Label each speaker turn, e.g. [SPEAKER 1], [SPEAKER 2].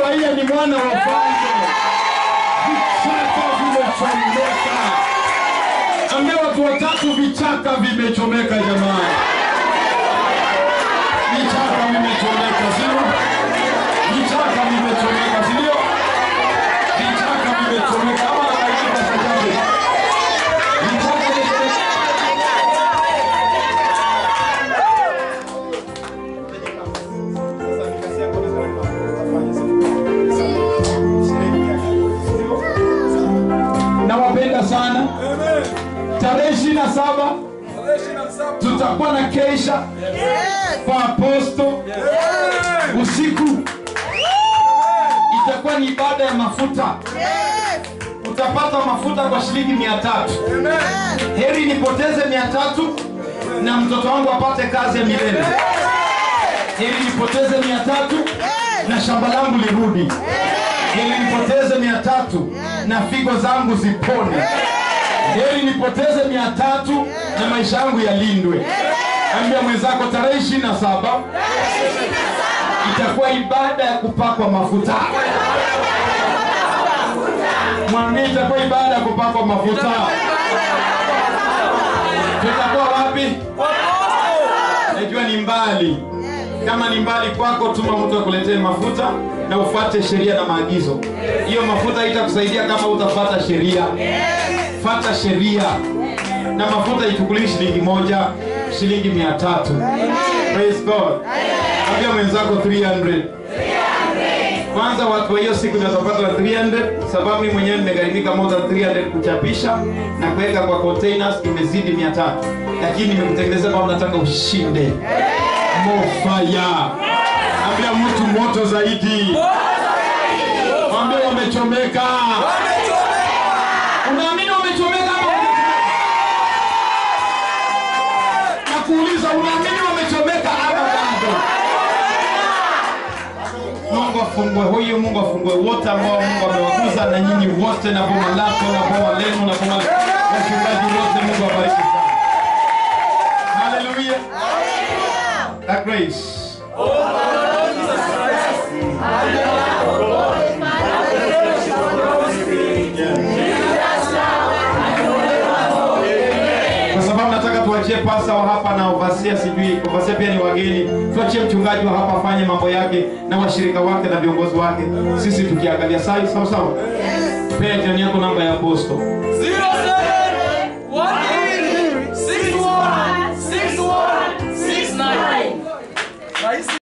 [SPEAKER 1] furahia ni mwana wa mfalme. Vichaka vimechomeka. Ambia watu watatu, vichaka vimechomeka jamani. Vichaka vimechomeka, sio? Vichaka vimechomeka, sio? Vichaka vimechomeka. Ama anaandika sajabu. Vichaka vimechomeka. Nawapenda sana. Tarehe ishirini na saba tutakuwa na keisha kwa aposto usiku, itakuwa ni ibada ya mafuta. Utapata mafuta kwa shilingi mia tatu. Heri nipoteze mia tatu na mtoto wangu apate kazi ya milele. Heri nipoteze mia tatu na shamba langu lirudi. Heri nipoteze mia tatu na figo zangu zipone. Heri nipoteze mia tatu na maisha yangu yalindwe. Ambia mwenzako tarehe ishirini na saba itakuwa ibada ya kupakwa mafuta. Mwambie itakuwa ibada ya kupakwa mafuta. Tutakuwa wapi? Najua ni mbali. Kama ni mbali kwako, tuma mtu akuletee mafuta na ufuate sheria na maagizo. Hiyo mafuta haitakusaidia kama utafuata sheria. Fata sheria, na mafuta ichukuliwi shilingi moja, shilingi mia tatu. Praise God. Ambia mwenzako 300. Kwanza watu wa hiyo siku ndio watapata 300 sababu mimi mwenyewe nimegharimika more than 300 kuchapisha na kuweka kwa containers imezidi 300. Lakini nimekutengenezea kama nataka ushinde. More fire. Ambia mtu moto zaidi. Mwambie wamechomeka. Unaamini wamechomeka ama hujachomeka? Nakuuliza unaamini wamechomeka ama bado? Mungu afungue huyu, Mungu afungue wote ambao Mungu amewaguza, na nyinyi wote na boma lako na boma lenu na boma wachungaji wote, Mungu abariki sana. Haleluya. That grace. Kwa sababu nataka tuachie pasa wa hapa na ovasia, sijui ovasia pia ni wageni. Tuachie mchungaji wa hapa afanye mambo yake na washirika wake na viongozi wake, sisi tukiangalia sai sawa sawa. Pea jirani yako namba ya posto.
[SPEAKER 2] Zero seven one eight six one six one six nine.